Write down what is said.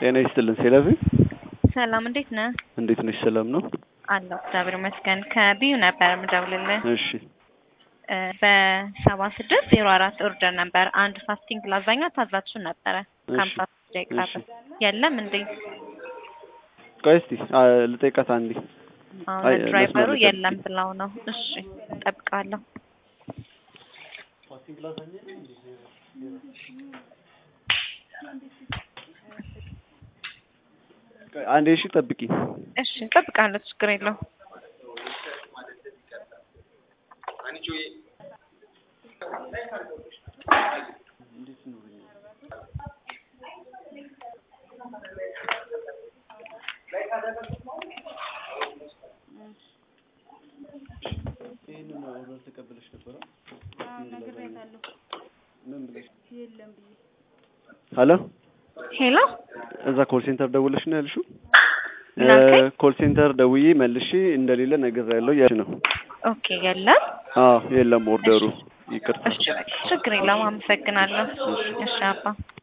ጤና ይስጥልን ሴለቪ ሰላም እንዴት ነህ? እንዴት ነሽ? ሰላም ነው አለሁ እግዚአብሔር ይመስገን። ከቢዩ ነበር የምደውልልህ እሺ እ በሰባ ስድስት ዜሮ አራት ኦርደር ነበር አንድ ፋስቲንግ ላዛኛ ታዛችሁ ነበረ ከሀምሳ ደቂቃ እሺ። በፊት የለም እንዴ? ቆይ እስቲ አ፣ ልጠይቃት አንዴ አሁን አይ፣ ድራይቨሩ መስመር ላይ የለም ብለው ነው። እሺ እጠብቃለሁ። ቆይ አንዴ እሺ ጠብቂ እሺ እጠብቃለሁ፣ ችግር የለውም። ይሄንን ኦርደር ተቀበለሽ ነበረ ሄሎ ሄሎ እዛ ኮል ሴንተር ደውለሽ ነው ያልሽው? ምን አልከኝ? ኮል ሴንተር ደውዬ መልሼ እንደሌለ ነግሬያለሁ ያልሽ ነው። ኦኬ የለም። አዎ የለም ኦርደሩ ይቅርታ። እሺ ችግር የለውም። አመሰግናለሁ። እሺ አባ